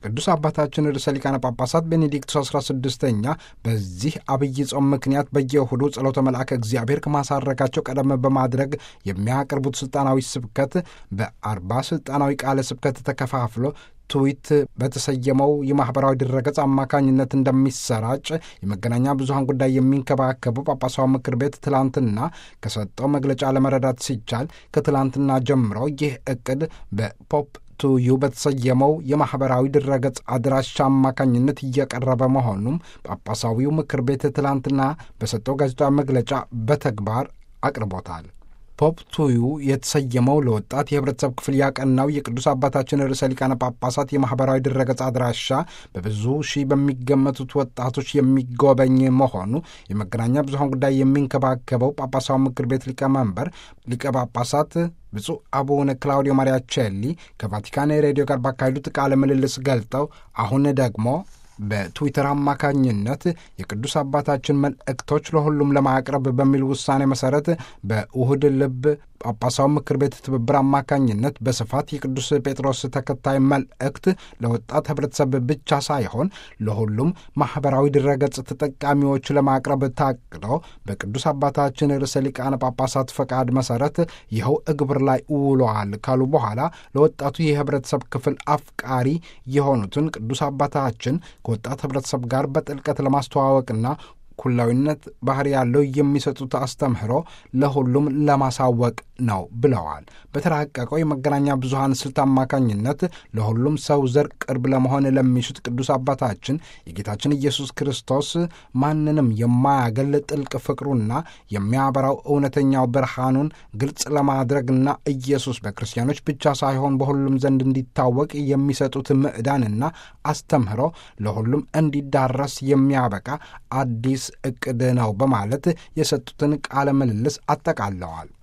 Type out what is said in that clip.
ቅዱስ አባታችን ርዕሰ ሊቃነ ጳጳሳት ቤኔዲክቱስ 16ኛ በዚህ አብይ ጾም ምክንያት በየእሁዱ ጸሎተ መልአከ እግዚአብሔር ከማሳረጋቸው ቀደም በማድረግ የሚያቀርቡት ስልጣናዊ ስብከት በአርባ ስልጣናዊ ቃለ ስብከት ተከፋፍሎ ትዊት በተሰየመው የማኅበራዊ ድረገጽ አማካኝነት እንደሚሰራጭ የመገናኛ ብዙኃን ጉዳይ የሚንከባከበው ጳጳሳዊ ምክር ቤት ትላንትና ከሰጠው መግለጫ ለመረዳት ሲቻል ከትላንትና ጀምሮ ይህ እቅድ በፖፕ ቱዩ በተሰየመው የማኅበራዊ ድረገጽ አድራሻ አማካኝነት እየቀረበ መሆኑም ጳጳሳዊው ምክር ቤት ትላንትና በሰጠው ጋዜጣዊ መግለጫ በተግባር አቅርቦታል። ፖፕ ቱዩ የተሰየመው ለወጣት የህብረተሰብ ክፍል ያቀናው የቅዱስ አባታችን ርዕሰ ሊቃነ ጳጳሳት የማኅበራዊ ድረገጽ አድራሻ በብዙ ሺህ በሚገመቱት ወጣቶች የሚጎበኝ መሆኑ የመገናኛ ብዙኃን ጉዳይ የሚንከባከበው ጳጳሳዊ ምክር ቤት ሊቀመንበር ሊቀ ጳጳሳት ብፁዕ አቡነ ክላውዲዮ ማሪያቼሊ ከቫቲካን ሬዲዮ ጋር ባካሄዱት ቃለ ምልልስ ገልጠው አሁን ደግሞ በትዊተር አማካኝነት የቅዱስ አባታችን መልእክቶች ለሁሉም ለማቅረብ በሚል ውሳኔ መሠረት በውህድ ልብ ጳጳሳዊ ምክር ቤት ትብብር አማካኝነት በስፋት የቅዱስ ጴጥሮስ ተከታይ መልእክት ለወጣት ህብረተሰብ ብቻ ሳይሆን ለሁሉም ማኅበራዊ ድረገጽ ተጠቃሚዎች ለማቅረብ ታቅዶ በቅዱስ አባታችን ርዕሰ ሊቃነ ጳጳሳት ፈቃድ መሠረት ይኸው እግብር ላይ ውሏል ካሉ በኋላ ለወጣቱ የህብረተሰብ ክፍል አፍቃሪ የሆኑትን ቅዱስ አባታችን ከወጣት ህብረተሰብ ጋር በጥልቀት ለማስተዋወቅና ኩላዊነት ባህሪ ያለው የሚሰጡት አስተምህሮ ለሁሉም ለማሳወቅ ነው ብለዋል። በተራቀቀው የመገናኛ ብዙኃን ስልት አማካኝነት ለሁሉም ሰው ዘር ቅርብ ለመሆን ለሚሹት ቅዱስ አባታችን የጌታችን ኢየሱስ ክርስቶስ ማንንም የማያገል ጥልቅ ፍቅሩና የሚያበራው እውነተኛው ብርሃኑን ግልጽ ለማድረግና ኢየሱስ በክርስቲያኖች ብቻ ሳይሆን በሁሉም ዘንድ እንዲታወቅ የሚሰጡት ምዕዳንና አስተምህሮ ለሁሉም እንዲዳረስ የሚያበቃ አዲስ እቅድ ነው በማለት የሰጡትን ቃለ ምልልስ አጠቃለዋል።